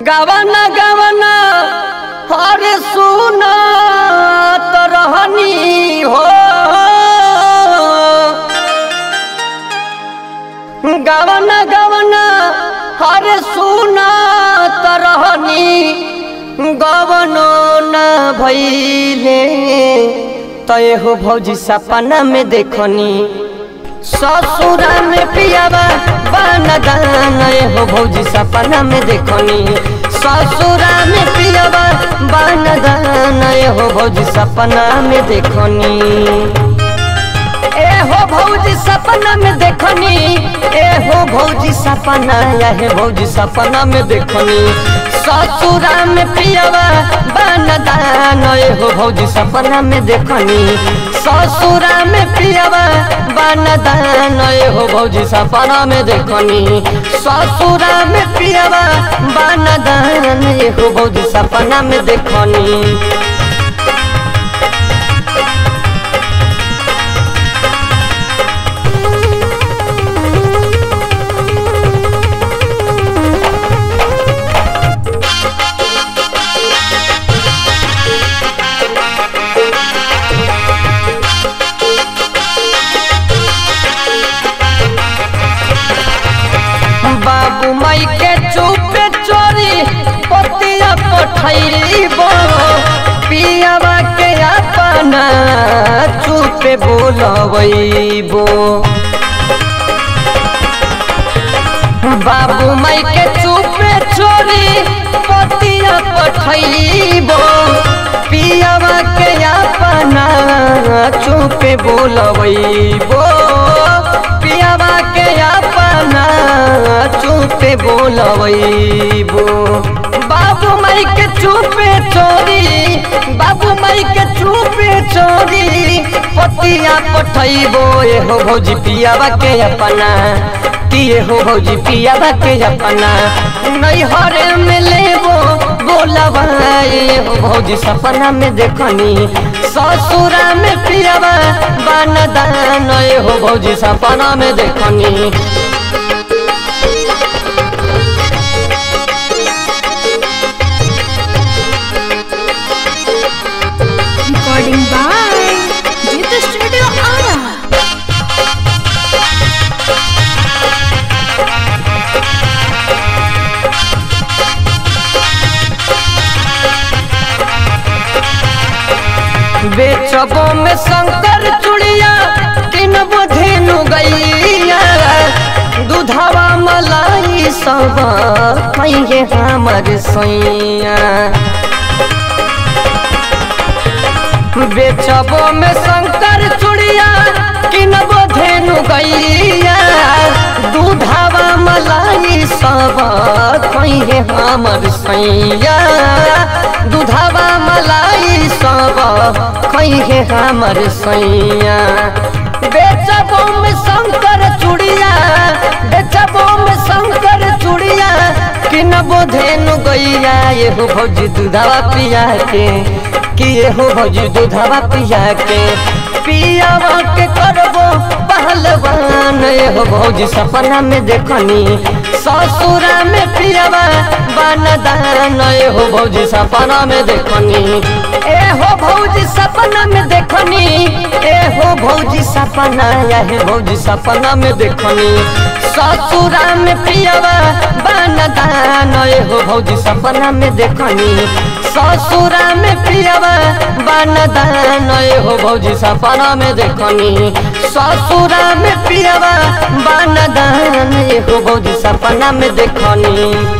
गवना गवना हरे सुना तो रहनी हो गवना गवना हरे सुना तो रहनी गवनो न भैले तय हो भौजी सपना में देखनी ससुरा में पियावा बाना गाना हो भौजी सपना में देखनी ससुरा में पियावा बाना गाना हो भौजी सपना में देखनी ए हो भौजी सपना में देखनी ए हो भौजी सपना या हे भौजी सपना में देखनी ससुरा में पियावा बाना दाना ए हो भौजी सपना में देखनी ससुरा में पियावा बाना दाना ए हो भौजी सपना में देखनी ससुरा में पियावा बाना दाना ए हो भौजी सपना में देखनी बाबू माई के चुपे चोरी पतिया पठैबो पियावा के अपना चुपे बोलबो बाबू माई के चुपे चोरी पतिया पठैबो पियावा के अपना चुपे बोलबो पियावा के अपना चुपे बोलबो बाबू माई के चुपे चोरी बाबू माई के चुपे चोरी पतिया पठैबो ए हो भौजी पियावा के अपना किए हो भौजी पियावा के अपना नैहरे में लेबो बोलबा ए हो भौजी सपना में देखनी ससुरा में पियावा बान दान ए हो भौजी सपना में देखनी Recording by Jita Studio Ara. बेचबो में शंकर चुड़िया तीन धेनु गैया दूधवा मलाई सब कहिए हमर सैया बेचबो में शंकर चुड़िया किनबो धेनु गैया दूधवा मलाई सब कहिए हमर सैया दूधवा मलाई सब कहिए हमर सैया बेचबो में शंकर चुड़िया बेचबो में शंकर चुड़िया किनबो धेनु गैया ये हो भौजी दूधवा पिया के कि ये हो भौजी दूधवा पिया के पियावा के करबो पहलवान ये हो भौजी सपना में देखनी ससुरा में पियावा बान दान ये हो भौजी सपना में देखनी ए हो भौजी सपना में देखनी ए हो भौजी सपना या हे भौजी सपना में देखनी ससुरा में पियावा बान दान ये हो भौजी सपना में देखनी ससुरा में पियावा बान दान ये हो भौजी सपना में देखनी ससुरा में पियावा बान दान ये हो भौजी सपना में देखनी